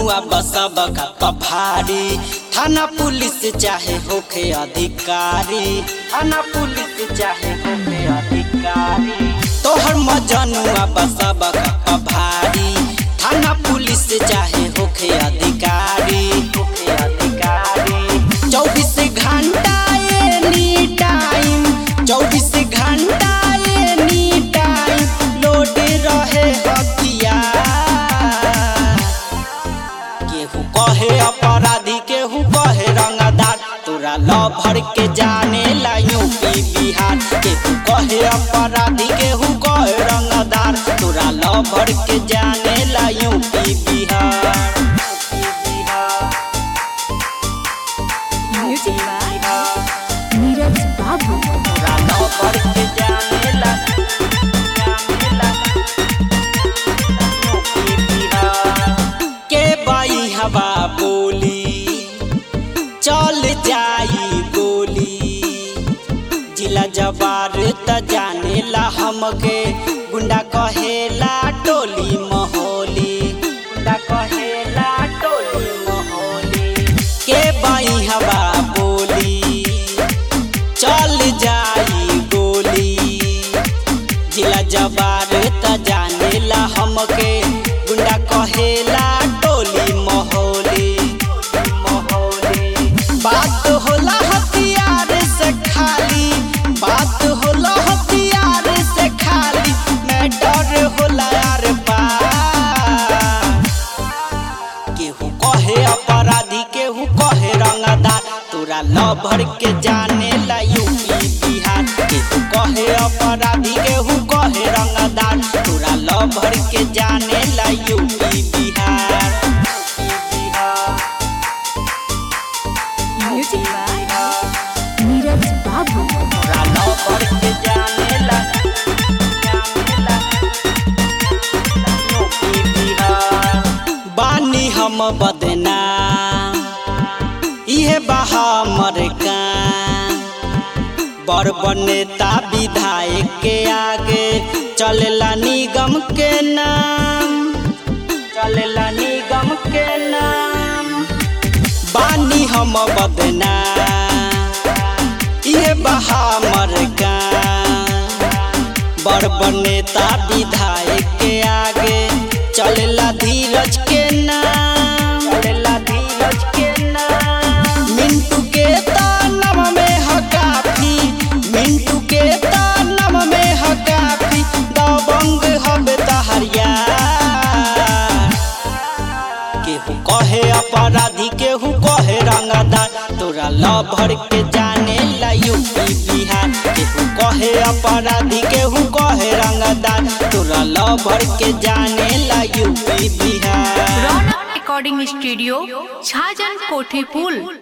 मजनुआ बसब का पफारी थाना पुलिस चाहे होखे अधिकारी थाना पुलिस चाहे होखे अधिकारी तोहर मजनुआ बसब का पफारी थाना पुलिस चाहे होखे अधिकारी होखे अधिकारी चौबीस घंटा एनी टाइम चौबीस घंटा एनी टाइम लोड रहे हथियार केहू कहे अपराधी केहू कहे रंगदार तोरा ल भर के जाने ला यूपी बिहार केहू कहे अपराधी केहू कहे रंगदार तोरा ल भर के जाने ला UP Bihar music by Neeraj Babu तोरा ल भर के जाने ला जाने ला यूपी बिहार के बाई हवा बोली चल जाई गोली जिला जबार त जानेला हमके गुंडा कहेला टोली महोली गुंडा कहेला टोली महोली के बाई हवा बोली चल जाई गोली जिला जबार त जानेला हमके गुंडा कहेला टोली महोली महोली बात होला हथियार से खाली बात होला हथियार से खाली मैं डर होला यार पार केहू कहे अपराधी केहू कहे रंगदार तोरा ल भर के जाने ला यूपी बिहार केहू कहे अपराधी केहू कहे रंगदार तोरा ल भर के जाने ला UP Bihar music by Neeraj Babu तोरा ल भर के जाने ला जाने ला यूपी बिहार बानी हम बदनाम इहे बहा हमर काम बड़ बड़ नेता विधायक के आगे चलेला निगम के नाम चलेला निगम के नाम बानी हम बदनाम इहे बहा हमर काम बड़ बड़ नेता विधायक के आगे चलेला धीरज के नाम चलेला धीरज के नाम मिंटू के तानम में ह काफी मिंटू के तानम में ह काफी दबंग हबे तहरिया केहू कहे अपराधी केहू कहे रंगदार तोरा ल भर के जाने ला यूपी बिहार केहू कहे अपराधी केहू कहे रंगदार तोरा ल भर के जाने ला UP Bihar Raunak recording studio छाजन कोठी पुल